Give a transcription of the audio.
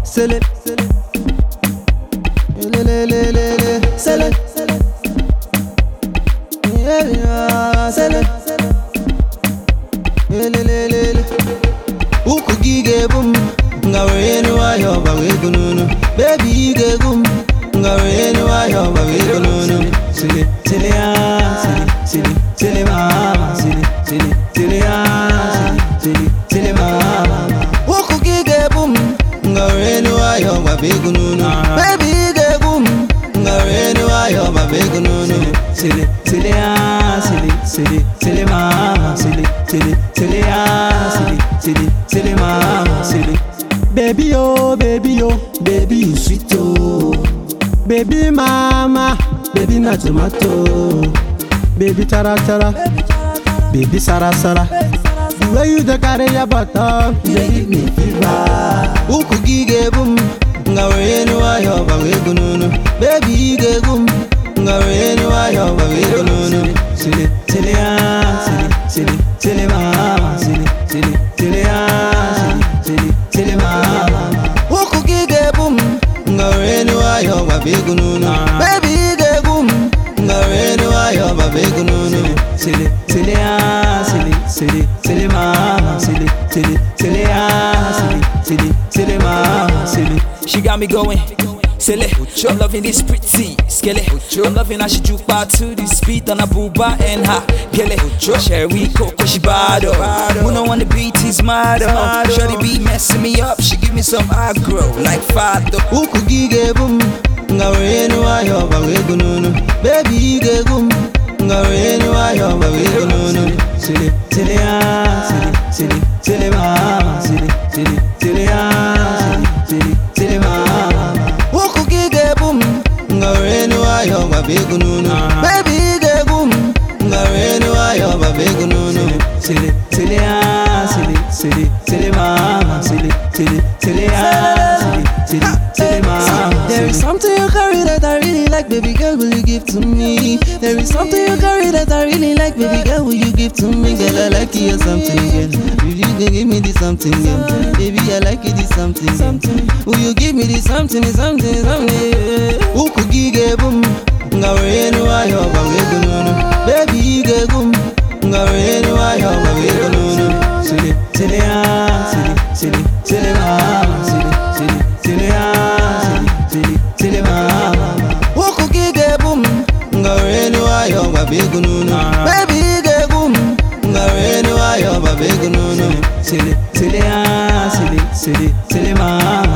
sele Elelelelele, sele Yeah, sele Elelelele Ukwu gị ga-ebu m nga were enu ahịa ọba wee go n'onu Baby ị ga-egbu m nga were enu ahịa ọba wee go n'onu Sele, sele ya, sele, sele, sele mama Sele, sele, sele ya, sele, sele, sele mama Ukwu gị ga-ebu m nga were enu ahịa ọba wee go n'onu Baby ị ga-egbu m nga were enu ahịa ọba wee go n'onu Sele, sele ya, sele, sele, sele mama Sele, sele, sele ya, sele, sele, sele mama Sele Baby oh, baby oh, baby you sweet oh Baby mama, baby na tomato Baby chara chara, baby sara sara The way you dey carry your butter, you dey give me fever Ukwu gị ga-ebu m, nga were enu ahịa ọba wee go n'onu Baby ị ga-egbu m, nga were enu ahịa ọba wee go n'onu Sele, sele ya, sele, sele, sele mama Sele, sele, sele ya, sele, sele, sele mama Ukwu gị ga-ebu m, nga were enu ahịa ọba wee go n'onu Baby ị ga-egbu m, nga were enu ahịa ọba wee go n'onu Sele, sele ya, sele, sele, sele mama Sele, sele, sele ya, sele, sele, sele mama Sele She got me going. Silly, I'm loving this pretty skilly. I'm loving how she juke back to the speed on a booba and her gilly. Sherry Coco, she bad oh. When on the beat is mad oh. Shorty be messing me up, she give me some aggro like fado. Ukwu gị ga-ebu m nga were enu ahịa ọba wee go n'onu Baby ị ga-egbu m nga were enu ahịa ọba wee go n'onu Sele, sele ya, sele, sele, sele mama Sele, sele, sele ya, sele, sele, sele mama Ukwu gị ga-ebu m nga were enu ahịa ọba wee go n'onu Baby ị ga-egbu m nga were enu ahịa ọba wee go n'onu Sele, sele ya, sele, sele, sele mama Sele, sele, sele ya, sele, sele, sele mama There is something you carry that I really like, baby girl, will you give to me? There is something you carry that I really like, baby girl, will you give to me? Girl, I like you or something, girl. Will you go give me this something, girl? Baby, I like you this something, girl. Will you give me this something, something, something? Ukwu gị ga-ebu m, nga were enu ahịa ọba wee go n'onu. Baby, ị ga-egbu m, nga were enu ahịa ọba wee go n'onu. Sele, sele ya, sele, sele, sele mama, sele, sele, sele ya, sele, sele, sele mama. Ukwu gị ga-ebu m, nga were enu ahịa ọba wee go n'onu. Baby, ị ga-egbu m, nga were enu ahịa ọba wee go n'onu. Sele, sele ya, sele, sele, sele mama.